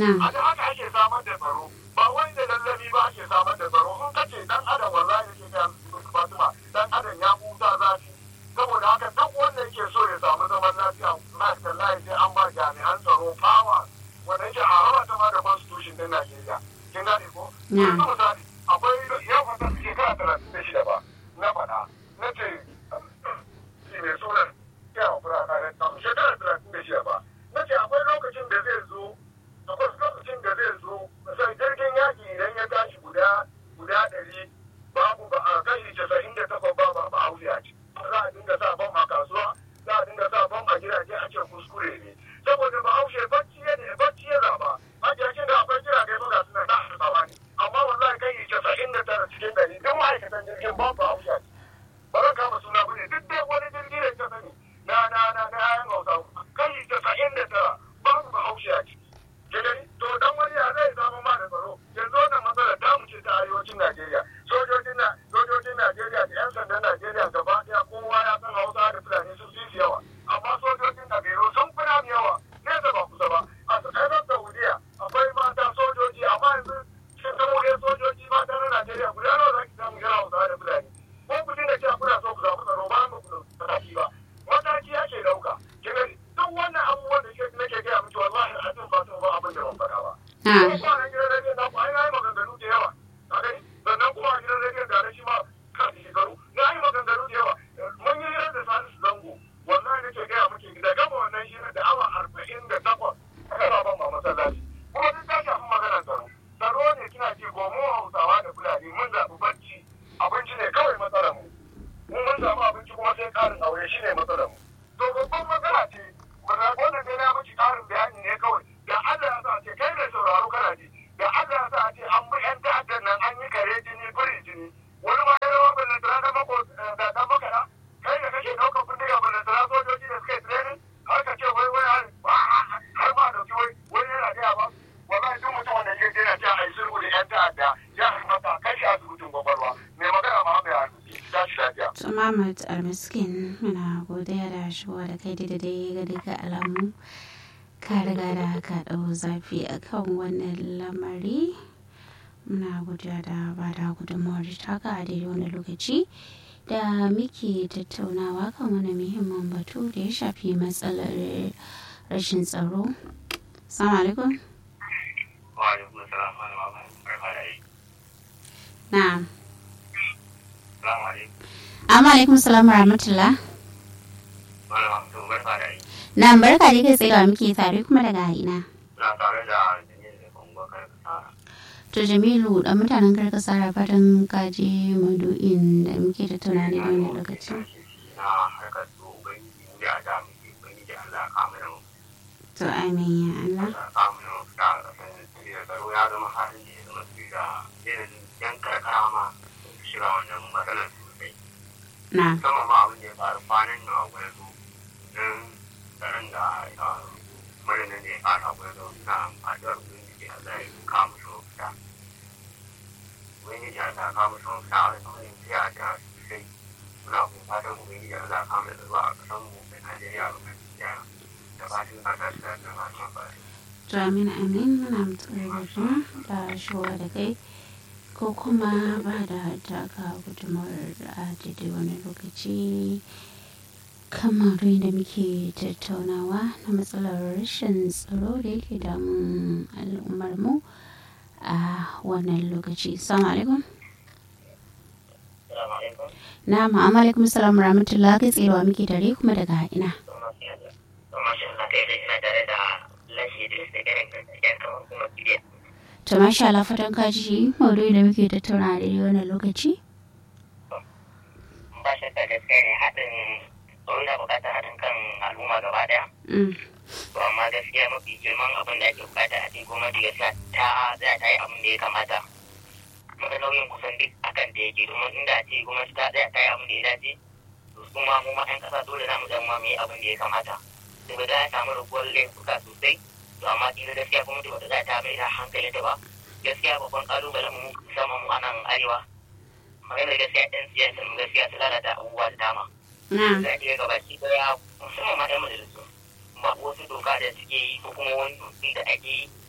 a da haka ake samar da tsaro ba wai da lallabi ba ake samar da tsaro in kace dan adam wallahi yake ga Fatima dan adam ya huta zafi saboda haka duk wanda yake so ya samu zaman lafiya wallahi sai an ba jami'an tsaro fawa wanda yake a raba ta ma da constitution din Najeriya kin gane ko yanzu misali akwai yau fata shekara talatin da shida ba na faɗa na ce shi mai sunan yawa fura kare shekara talatin da shida ba na ce akwai lokacin da zai zo akwai lokacin da zai zo sai jirgin yaƙi idan ya tashi guda guda ɗari babu ba a kashi casa'in da takwas ba ba ba hausa ce za a dinga sa bam a kasuwa za a dinga sa bam a gidaje a ce kuskure ne saboda ba haushe bacci ya ne bacci ya zaba hajjacin da akwai jirage ba ga suna da hasawa ne amma wallahi kai casa'in da tara cikin ɗari duk ma'aikatan jirgin ba ba hausa ce ba zan kama suna bane duk dai wani jirgi da ta sani na na na na yayan hausa kai casa'in da tara babu ba hausa ce gani to dan wani ya zai zama ma da tsaro yanzu wannan matsalar ta mu ce ta arewacin Najeriya sojojin na sojojin Najeriya da yan sandan Najeriya gaba daya kowa ya san Hausa da Fulani sun fi yawa amma sojojin Najeriya sun fi namu yawa nesa ba kusa ba a tsakanin Saudiya akwai mata sojoji amma yanzu sun zama wani sojoji mata na Najeriya guda nawa za ki samu yana Hausa da Fulani ko ku dinga cewa kuna so ku samu tsaro ba mu ku mataki ba mataki ake dauka kigani duk wannan abubuwan da nake gaya miki wallahi a cikin ba ba abin da ban faɗa ba. Ko kwanan gidan rediyon na ku ai na yi maganganu da yawa. A gani sannan kuma a gidan rediyon da na shi ma kan shekaru na yi maganganu da yawa. Mun yi hirar da Salisu Zango wallahi nake gaya miki da gama wannan hirar da awa arba'in da takwas aka ba ban ma masallaci. Kuma duk ta shafi maganar tsaro. Tsaro ne kina ji ko mu Hausawa da Fulani mun zaɓi bacci abinci ne kawai matsalar mu. Mun mun samu abinci kuma sai ƙarin aure shi ne matsalar mu. To babban matsala ce wannan dai na miki ƙarin bayani ne kawai da Allah ya sa ce kai da sauraro kana ji da Allah ya sa ce an bi yan ta'addan nan an yi kare jini biri jini wani ma ya rawa ballon tara da mako da dan makara kai da kake ɗaukar bindiga ballon tara sojoji da suka yi training har ka ce wai wai har ma dauki wai wai yana gaya ba wallahi duk mutum wanda ke yana cewa a yi sulhu da yan ta'adda ya kamata kai shi asibitin gwagwarwa mai magana ma bai hannu tashi lafiya. Muhammad Almiskin muna godiya da shigowa da kai da dai ga duka alamu ka riga da ka ɗau zafi a kan wannan lamari muna godiya da ba da gudunmawar taka a daidai wani lokaci da muke tattaunawa kan wani muhimmin batu da ya shafi matsalar rashin tsaro. Salamu alaikum. Wa alaikum salam wa rahmatullahi Na'am. Salamu alaikum. Amma alaikum salam wa rahmatullah. Malama to barka da yi. Na barka da kai tsaye da muke tare kuma daga ina. Na tare da Jamil da Kongo Karkasara. To Jamilu dan mutanen karkasara fatan kaji madu'in da muke tattauna ne da wani lokaci. Na harkar su ubangiji da da muke ubangiji Allah ka mana mu. To amin ya Allah. Allah ka mana mu da kasan da tsaro ya zama halin da ya zama su da yanayin yan karkara ma shiga wannan matsalar sosai. Na. Musamman ma abin da ya faru kwanan nan a gwarzo don tsaron da marinan da ya fara gwarzo na addu'ar ubangiji Allah ya kama shi mafita. ubangiji Allah ka musu mafita a wani wani siya da sosai muna kuma fatan ubangiji Allah ka mu da zuwa a kasan mu da Najeriya ba mai siya da fatan ka tashi da da masu amfani. To amin amin muna mutuwar gudunma da shigowa da kai ko kuma ba da taka gudunmawar a daidai wani lokaci kamar da muke tattaunawa na matsalar rashin tsaro da yake damun al'ummar mu a wannan lokaci. Assalamu alaikum. Salamu alaikum. Na ma'amma alaikum salam rahmatullah kai tsayewa muke tare kuma daga ina. Kuma shi Allah kai ina tare da lashe da su ganin gaskiya kamar kuma kidiya. To masha Allah fatan ka ji maudu'i da muke tattauna a daidai wannan lokaci. Ba shi da gaskiya ne haɗin tsaro na buƙatar haɗin kan al'umma gaba ɗaya. Mm. To amma gaskiya mafi girman abin da ake buƙata a cikin gwamnati gaskiya ta za ta yi abin da ya kamata. Maka nauyin kusan duk akan da yake domin inda a ce gwamnati ta tsaya ta yi abin da ya dace. To kuma mu ma 'yan ƙasa dole na mu zama mu yi abin da ya kamata. Saboda ya samu raguwar laifuka sosai. To amma kila gaskiya gwamnati ba ta za ta mai da hankali ta ba. Gaskiya babban ƙalubalen mu musamman mu a nan arewa. Maganar gaskiya 'yan siyasa mu gaskiya su lalata abubuwa da dama. Na. za iya gabaki daya musamman ma yan majalisu ba wasu doka da suke yi ko kuma wani doki da ake yi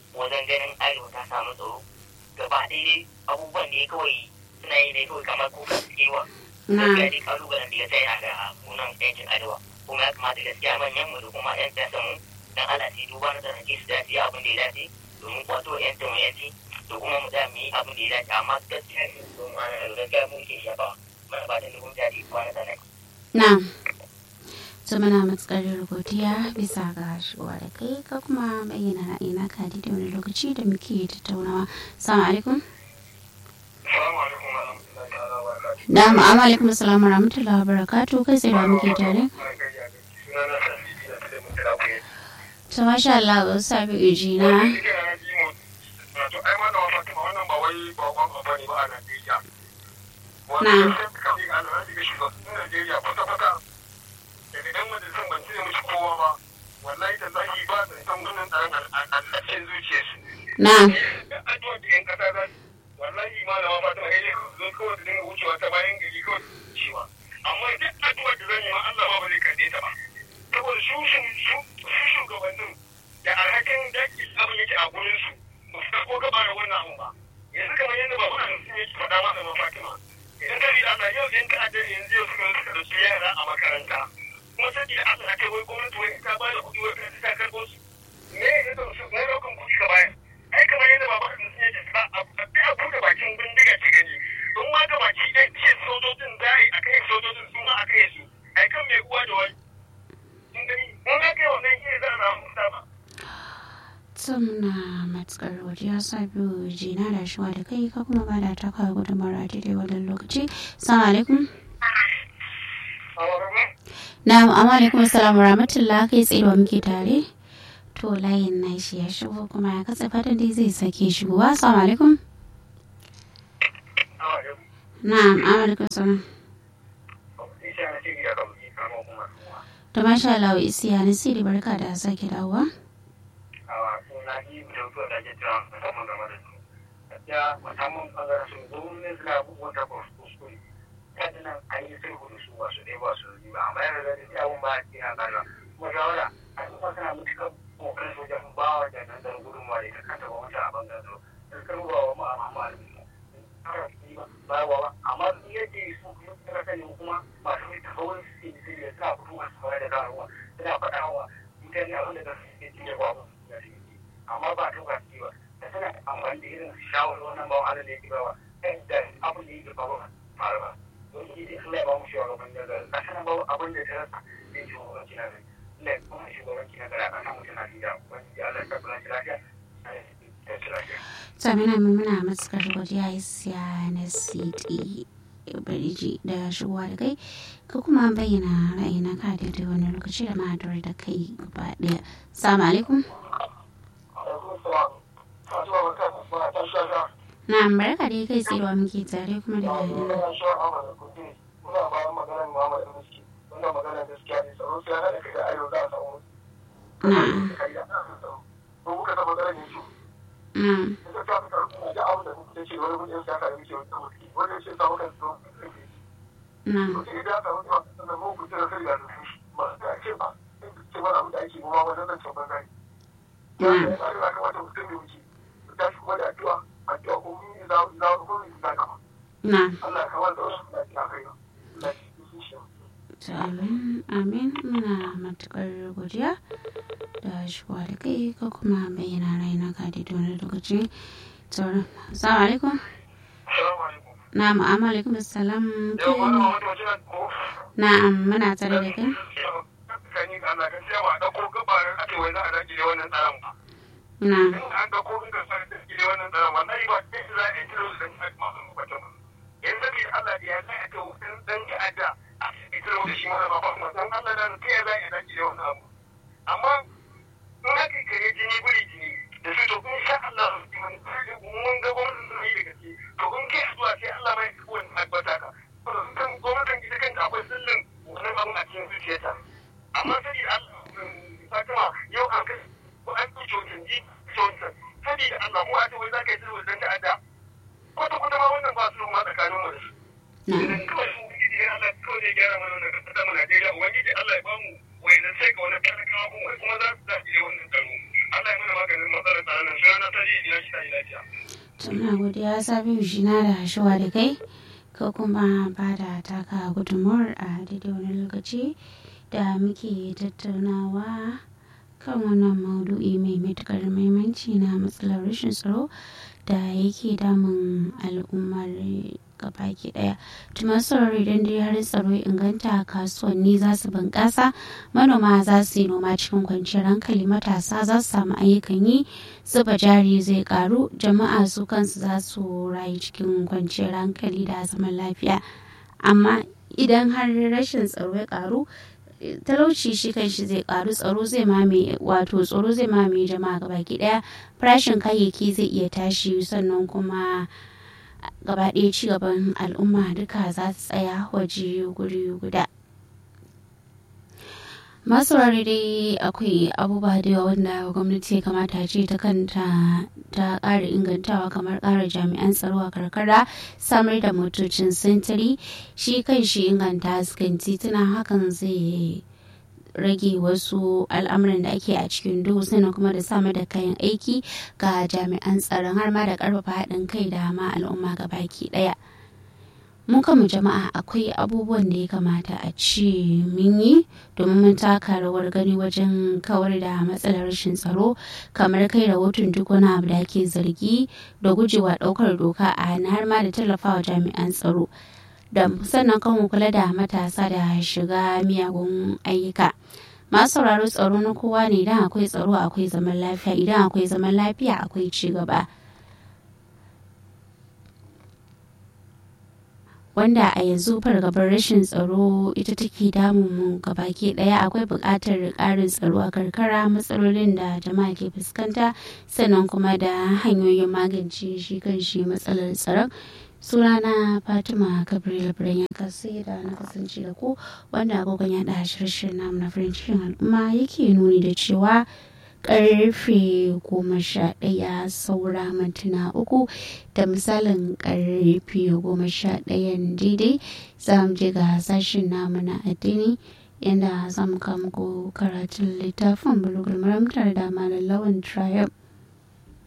wajen ganin arewa ta samu tsaro gaba ɗaya abubuwan ne kawai suna yi ne kawai kamar kuka suke wa na gaskiya dai kalubalen da ya sai na ga munan yankin arewa kuma ya kamata gaskiya manyan mu da kuma yan siyasan mu dan Allah su duba na tsanake su dace abin da ya dace domin kwato yan mu yanci da kuma mu da mu yi abin da ya dace amma gaskiya ne don ma gaskiya mu ke shafa mana ba da dubun jari kwana tsanake. na to muna matsakar godiya bisa ga shigowa da kai ka kuma bayyana ra'ayina ka da wani lokaci da muke tattaunawa salamu alaikum Salamu alaikum wa rahmatullahi ta'ala wa barakatuhu. da ma'amma alaikum assalamu warahmatullahi wabarakatuh kai tsaye da muke tare Sunana Sani da da mun kira ku yau. to masha Allah ba sabi ujina Wato ai wannan wa Fatima wannan ba wai bakon abu ne ba a Najeriya. Na. Wannan sai ka bi an rage ga shugaban Najeriya kwata kwata. Da idan majalisar ban cire mishi kowa ba. Wallahi da zaki ba da san gunin tsaron al'adun zuciyarsu. na Addu'a da 'yan kasa za su wallahi malama Fatima sai dai zo kawai da dinga wucewa ta bayan gari kawai cewa. Amma duk addu'ar da zan yi ma Allah ma ba zai karɓe ta ba. Saboda su su su shugabannin da alhakin daƙi abin yake a gurinsu ba su ko gaba da wannan abun ba yanzu kamar yadda ba wannan sun yake faɗa masa ma Fatima idan ka bi da Allah yau in ta'addar yanzu yau suka suka dauki yara a makaranta kuma sai da Allah kai wai gwamnati wai ta ba da kuɗi wai ka ta karɓo su me ya da su ne rokan kuɗi ka bayar ai kamar yadda ba wannan sun yake ba a bi a buɗe bakin bindiga ce gani don ma ga baki ɗaya ce sojojin za a yi a kai sojojin su ma a kai su ai kan mai uwa da wani kin gani in aka yi wannan shi ne za a samu ba to muna matsakar godiya sabi ujina da shigowa da kai ka kuma bada ta kawo gudunmawar a daidai wannan lokaci salamu alaikum na amma alaikum assalamu warahmatullahi kai tsaye da muke tare to layin na shi ya shigo kuma ya katse fatan dai zai sake shigowa assalamu alaikum na'am alaikum salam to masha Allah isiya ni siri barka da sake dawowa amma yadda su kuma suka sani kuma masu tafawar su ne suna fitowa su fara da karuwa suna faɗa wa mutane abin da su ke cikin ba amma ba ta ba ba da suna amfani da irin shawar wannan bawan Allah da yake bawa da abin da yake bawa fara ba don shi dai Allah ya ba mu shugaban da gari kasa na bawa abin da ta rasa zai shugabanci na gari Allah ya kuma shugabanci na gari a kasa mutum na jiya wani ya Allah ya tabbata shi lafiya ya ci lafiya. Samina muna matukar godiya isiya na cd biriji da shigowa da kai ka kuma bayyana ra'ayin ka da wani lokaci da ma'adar da kai gaba daya salamu alaikum na barka dai kai tsaye muke tare kuma da bayanan na na na to amin amin muna matukar godiya da shigowa da kai ko kuma bayyana ra'ayin ka da wani lokaci to salamu alaikum na mu'amma alaikum assalam na'am muna tare da kai Kani ga Allah gaskiya ba a ɗauko gabarin ake wai za a dakile wannan tsaron ba. na in an ga ko in ka sa da ke wannan tsara wallahi ba sai za a yi kiro da dan masu mutum yanzu bi Allah da ya za a ga dan dan ya ada a yi kiro da shi ma ba ba dan Allah da kai ya za a daki da wannan abu amma in aka kare jini buri jini da su to in sha Allah mun ga gwamnatin sun yi da gaske to in kai zuwa sai Allah mai kowane tabbata ka kan gwamnatin ita kanta akwai sirrin wannan abun a cikin zuciyarta amma sai da Allah Fatima yau an kai ko an ɗauke wajen ji saboda Allah ubangiji ya shi ta yi lafiya. Tuna godiya Sabiu shi na da shuwa da kai ka kuma ba da taka gudunmuwar a daidai wani lokaci da muke tattaunawa kan wannan maudu'i mai matukar muhimmanci na matsalar rashin tsaro da yake damun al'ummar gabaki daya tuma saurari idan dai har tsaro ya inganta kasuwanni za su bunƙasa manoma za su yi noma cikin kwanciyar hankali matasa za su samu ayyukan yi zuba jari zai karu jama'a su kansu za su rayu cikin kwanciyar hankali da zaman lafiya amma idan har rashin tsaro ya karu talauci shi kan shi zai karu tsaro zai mame wato tsaro zai mame jama'a gabaki daya farashin kayayyaki zai iya tashi sannan kuma gaba ɗaya ci gaban al'umma duka za su tsaya waje guri guda masu dai akwai abubuwa da yawa wanda gwamnati ya kamata ce ta kanta ta ƙara ingantawa kamar ƙara jami'an tsaro a karkara samar da motocin sintiri shi kan shi inganta hasken tituna hakan zai rage wasu al'amuran da ake a cikin duhu sannan kuma da samar da kayan aiki ga jami'an tsaron har ma da karfafa haɗin kai da ma al'umma ga baki ɗaya mun kama jama'a akwai abubuwan da ya kamata a ce mun yi domin mun taka rawar gani wajen kawar da matsalar rashin tsaro kamar kai rahoton duk wani abu da ake zargi da gujewa ɗaukar doka a har ma da tallafawa jami'an tsaro da sannan kan kula da matasa da shiga miyagun ayyuka masu sauraro tsaro na kowa ne idan akwai tsaro akwai zaman lafiya idan akwai zaman lafiya akwai ci gaba wanda a yanzu fargabar rashin tsaro ita take damun mu gabaki daya akwai buƙatar ƙarin tsaro a karkara matsalolin da jama'a ke fuskanta sannan kuma da hanyoyin magance shi kan shi matsalar tsaron sunana fatima gabriel birnin kasi da na kasance da ku wanda agogon ya da shirin namu na farin cikin al'umma yake nuni da cewa karfe goma sha ɗaya saura mintuna uku da misalin karfe goma sha ɗayan daidai za mu je ga sashen namu na addini yadda za mu kama karatun littafin bulugul maram tare da malam lawan triumph